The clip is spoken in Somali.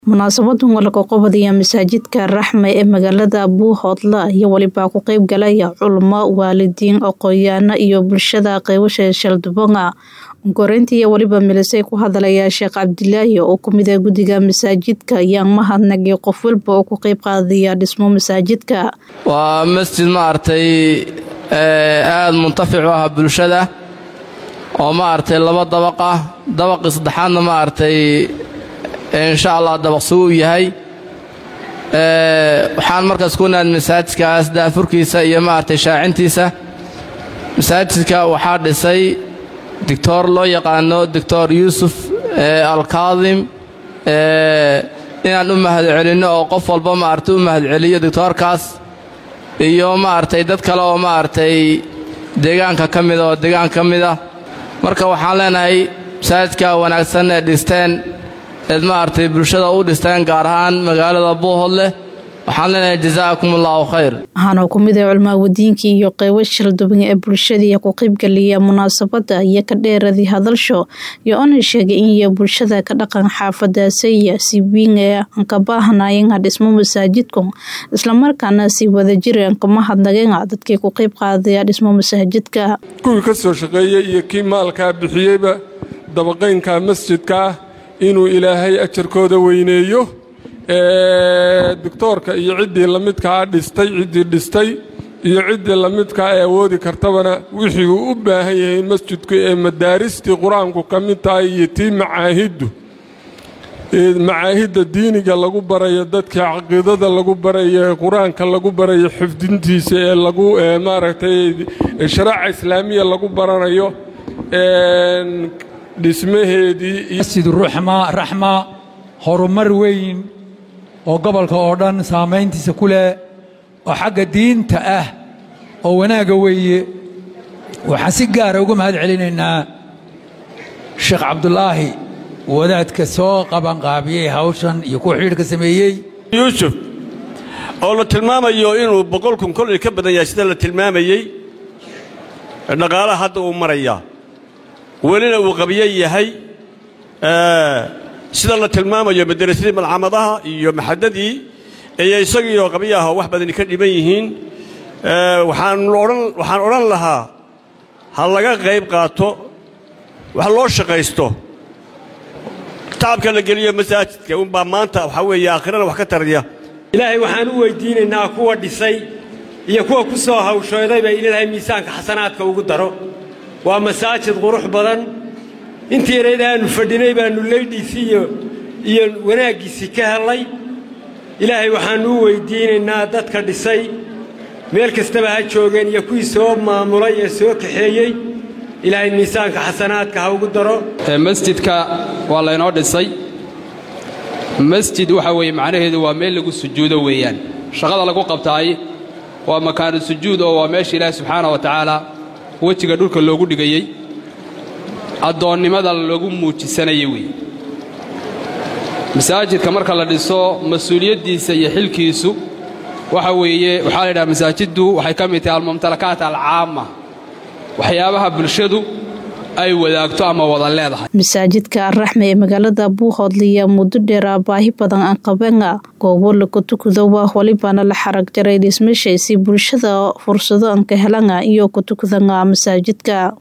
Munaasabaddan waa lagu qabanayaa masaajidka Raxme ee magaalada Buuhoodle iyo waliba ku qayb galaya culamo, waalidiin, aqoonyahanno iyo bulshada qaybasha Sheldon. Korintii iyo waliba milisay ku hadlaya Sheekh Cabdilaahi oo ku mid ah guddiga masaajidka ayaan mahadnaqay qof walba oo ku qayb qaadaya dhismo masaajidka. waa masjid maaragtay aada muntafic u ah bulshada oo maaragtay laba dabaq ah dabaqii saddexaadna maaragtay insha allah dabaq suu u yahay waxaan markaas ku naad masaajidkaas daafurkiisa iyo maaragtay shaacintiisa masaajidka waxaa dhisay doctor loo yaqaano doctor yuusuf alkaadim inaan u mahadcelinno oo qof walba maaragtay u mahadceliyo doctoorkaas iyo maaragtay dad kale oo maaragtay deegaanka ka mida oo deegaanka ka mid ah marka waxaan leenahay masaajidka wanaagsan ee dhisteen eed maaragtay bulshada u dhisteen gaar ahaan magaalada buuhoodleh waxaan leenahay jazaakum allahu khayr waxaana ku mid ah culmaawadiinkii iyo qaybo shalduban ee bulshadii ku qaybgaliya munaasabadda iyo ka dheeradii hadalsho iyo ona sheegay in iyo bulshada ka dhaqan xaafadaasaya si weyn ee aan ka baahnayn dhismo masaajidku islamarkaana si wadajir aan kama hadnaqeen dadkii ku qayb qaadaya dhismo masaajidka kuwii ka soo shaqeeyey iyo kii maalkaa bixiyeyba dabaqaynka masjidka ah inuu ilaahay ajarkooda weyneeyo doctoorka iyo ciddii lamidkaa dhistay ciddii dhistay iyo ciddii lamidkaa ee awoodi kartabana wixii uu u baahan yahay masjidku ee madaaristii qur-aanku ka mid tahay iyo tii macaahiddu macaahidda diiniga lagu barayo dadka caqiidada lagu barayo ee qur-aanka lagu barayo xifdintiisa ee lagu maaragtay sharaaca islaamiya lagu baranayo dhismaheedii masjid raxma horumar weyn oo gobolka oo dhan saamayntiisa ku leh oo xagga diinta ah oo wanaagga weeye waxaan si gaara uga mahad celinaynaa sheekh cabdulaahi wadaadka soo qabanqaabiyey hawshan iyo kuwa xidhiidhka sameeyey yuusuf oo la tilmaamayo inuu boqol kun kolay ka badan yahay sida la tilmaamayey dhaqaalaha hadda uu marayaa welina uu qabyo yahay sida la tilmaamayo madarasadii malcamadaha iyo maxadadii iyo isagiioo qabyo ah oo wax badani ka dhiban yihiin waxaan odhan lahaa ha laga qayb qaato wax loo shaqaysto tacabka la geliyo masaajidka unbaa maanta waxaa weeye aakhirana wax ka taraya ilaahay waxaan u weyddiinaynaa kuwa dhisay iyo kuwa ku soo hawshoodayba in ilaahay miisaanka xasanaadka ugu daro waa masaajid qurux badan intii yarayd aannu fadhinay baannu leydhiisii iyo wanaaggiisii ka hellay ilaahay waxaannu u weyddiinaynaa dadka dhisay meel kastaba ha joogeen iyo kuwii soo maamulay ee soo kaxeeyey ilaahay miisaanka xasanaadka ha ugu daro masjidka waa laynoo dhisay masjid waxa weeye macnaheedu waa meel lagu sujuudo weeyaan shaqada lagu qabtaay waa makaanu sujuud oo waa meesha ilaahi subxaana wa tacaala wejiga dhulka loogu dhigayey addoonnimada lagu muujisanaya weeye masaajidka marka la dhiso mas-uuliyaddiisa iyo xilkiisu waxa weeye waxaa la yidhaha masaajiddu waxay ka mid tahay almumtalakaat alcaama waxyaabaha bulshadu ay wadaagto ama wada leedahay masaajidka raxme ee magaalada buuhoodle iyo muddo dheera baahi badan aan qabana goobo lagu tukado waa walibana la xarag jaray dhismashay si bulshada fursado aan ka helana iyo ku tukadana masaajidka